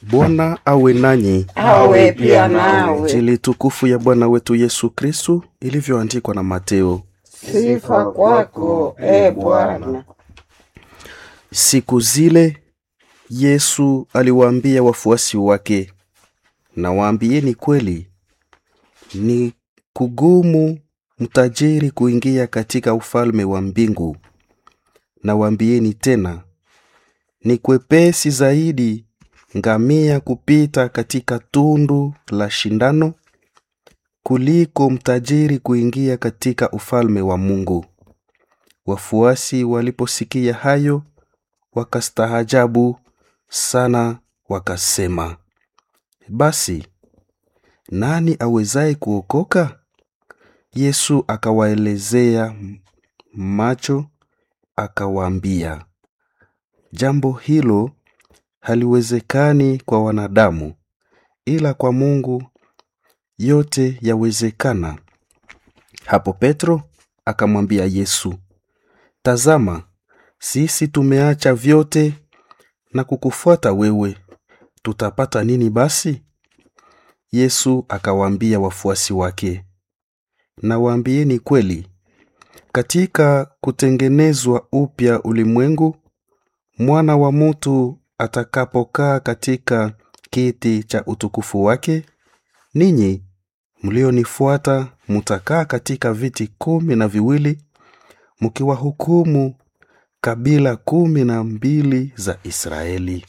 Bwana awe nanyi. awe pia nawe. Injili tukufu ya Bwana wetu Yesu Kristu ilivyoandikwa na Mateo. Sifa kwako e Bwana. Siku zile Yesu aliwaambia wafuasi wake, nawaambieni kweli, ni kugumu mtajiri kuingia katika ufalme wa mbingu. Nawaambieni tena, ni kwepesi zaidi ngamia kupita katika tundu la shindano kuliko mtajiri kuingia katika ufalme wa Mungu. Wafuasi waliposikia hayo wakastaajabu sana, wakasema, basi nani awezaye kuokoka? Yesu akawaelezea macho, akawaambia, jambo hilo haliwezekani kwa wanadamu, ila kwa Mungu yote yawezekana. Hapo Petro akamwambia Yesu, tazama, sisi tumeacha vyote na kukufuata wewe, tutapata nini basi? Yesu akawaambia wafuasi wake, nawaambieni kweli, katika kutengenezwa upya ulimwengu, mwana wa mutu atakapokaa katika kiti cha utukufu wake, ninyi mlionifuata mutakaa katika viti kumi na viwili mkiwahukumu kabila kumi na mbili za Israeli.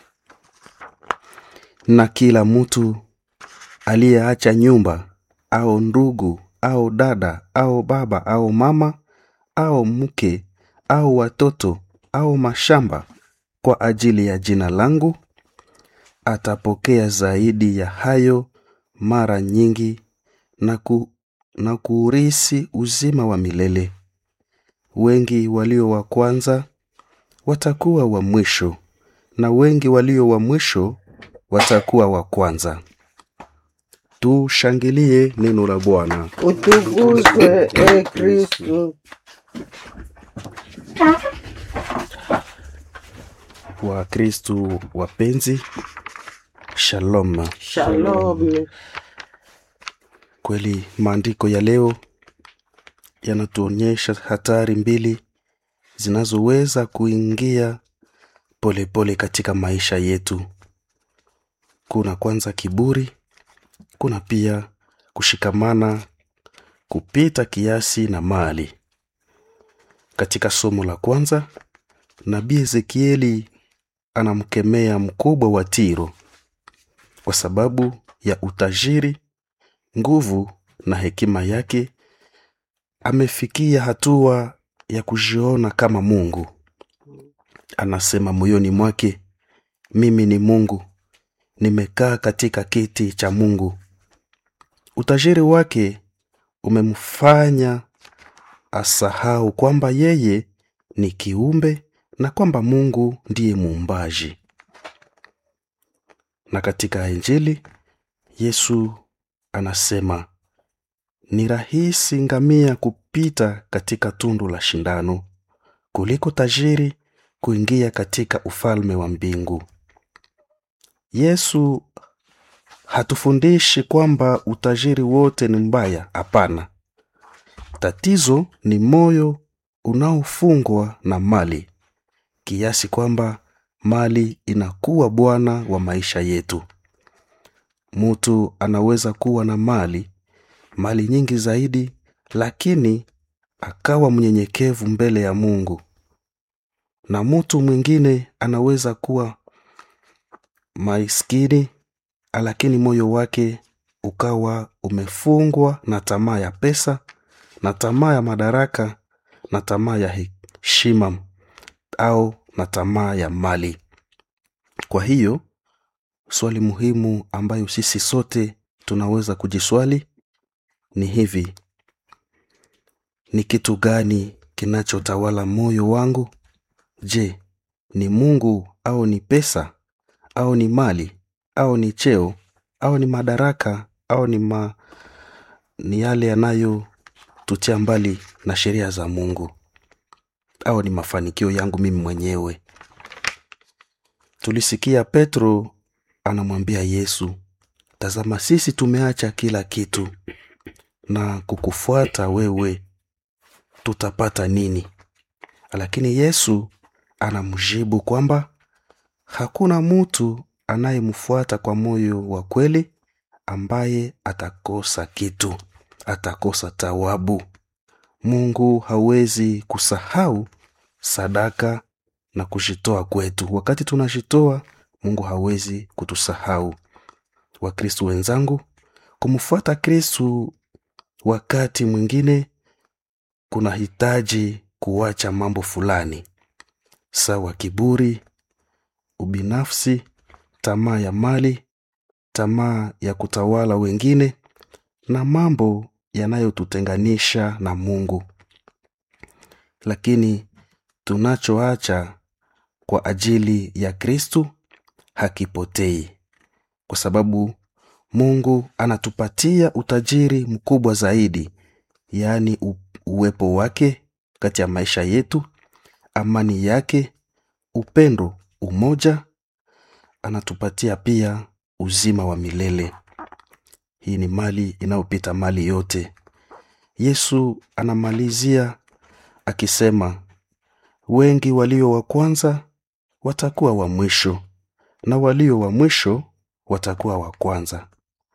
Na kila mtu aliyeacha nyumba au ndugu au dada au baba au mama au mke au watoto au mashamba kwa ajili ya jina langu atapokea zaidi ya hayo mara nyingi na, ku, na kuurisi uzima wa milele. Wengi walio wa kwanza watakuwa wa mwisho, na wengi walio wa mwisho watakuwa wa kwanza. Tushangilie neno la Bwana. Utukuzwe e Kristu. Wakristu wapenzi, shalom. Shalom. Kweli maandiko ya leo yanatuonyesha hatari mbili zinazoweza kuingia polepole pole katika maisha yetu. Kuna kwanza kiburi, kuna pia kushikamana kupita kiasi na mali. Katika somo la kwanza, nabii Ezekieli anamkemea mkubwa wa Tiro kwa sababu ya utajiri, nguvu na hekima yake. Amefikia hatua ya kujiona kama Mungu. Anasema moyoni mwake, mimi ni Mungu, nimekaa katika kiti cha Mungu. Utajiri wake umemfanya asahau kwamba yeye ni kiumbe na kwamba Mungu ndiye muumbaji. Na katika Injili Yesu anasema ni rahisi ngamia kupita katika tundu la shindano kuliko tajiri kuingia katika ufalme wa mbingu. Yesu hatufundishi kwamba utajiri wote ni mbaya. Hapana, tatizo ni moyo unaofungwa na mali kiasi kwamba mali inakuwa bwana wa maisha yetu. Mtu anaweza kuwa na mali mali nyingi zaidi, lakini akawa mnyenyekevu mbele ya Mungu, na mtu mwingine anaweza kuwa maskini, lakini moyo wake ukawa umefungwa na tamaa ya pesa na tamaa ya madaraka na tamaa ya heshima au na tamaa ya mali. Kwa hiyo swali muhimu ambayo sisi sote tunaweza kujiswali ni hivi: ni kitu gani kinachotawala moyo wangu? Je, ni Mungu au ni pesa au ni mali au ni cheo au ni madaraka au ni, ma... ni yale yanayotutia mbali na sheria za Mungu au ni mafanikio yangu mimi mwenyewe? Tulisikia Petro anamwambia yesu tazama sisi tumeacha kila kitu na kukufuata wewe tutapata nini lakini yesu anamjibu kwamba hakuna mtu anayemfuata kwa moyo wa kweli ambaye atakosa kitu atakosa tawabu mungu hawezi kusahau sadaka na kujitoa kwetu wakati tunajitoa mungu hawezi kutusahau wakristu wenzangu kumfuata kristu wakati mwingine kunahitaji kuacha mambo fulani sawa kiburi ubinafsi tamaa ya mali tamaa ya kutawala wengine na mambo yanayotutenganisha na mungu lakini tunachoacha kwa ajili ya kristu hakipotei kwa sababu mungu anatupatia utajiri mkubwa zaidi yaani u- uwepo wake kati ya maisha yetu amani yake upendo umoja anatupatia pia uzima wa milele hii ni mali inayopita mali yote yesu anamalizia akisema wengi walio wa kwanza watakuwa wa mwisho na walio wa mwisho watakuwa wa kwanza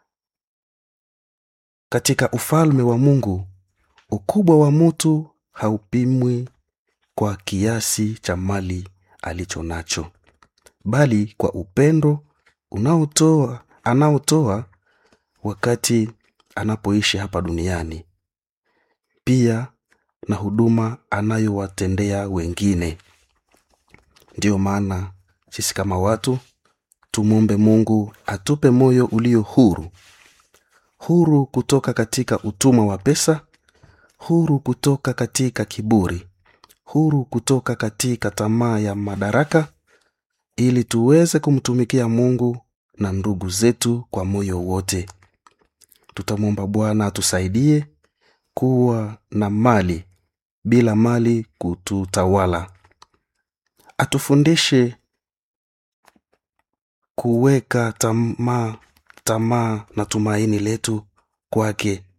katika ufalme wa mungu ukubwa wa mutu haupimwi kwa kiasi cha mali alicho nacho bali kwa upendo unaotoa anaotoa wakati anapoishi hapa duniani pia na huduma anayowatendea wengine ndiyo maana sisi kama watu tumwombe mungu atupe moyo ulio huru huru kutoka katika utumwa wa pesa huru kutoka katika kiburi huru kutoka katika tamaa ya madaraka ili tuweze kumtumikia mungu na ndugu zetu kwa moyo wote tutamwomba bwana atusaidie kuwa na mali bila mali kututawala atufundishe kuweka tamaa tamaa na tumaini letu kwake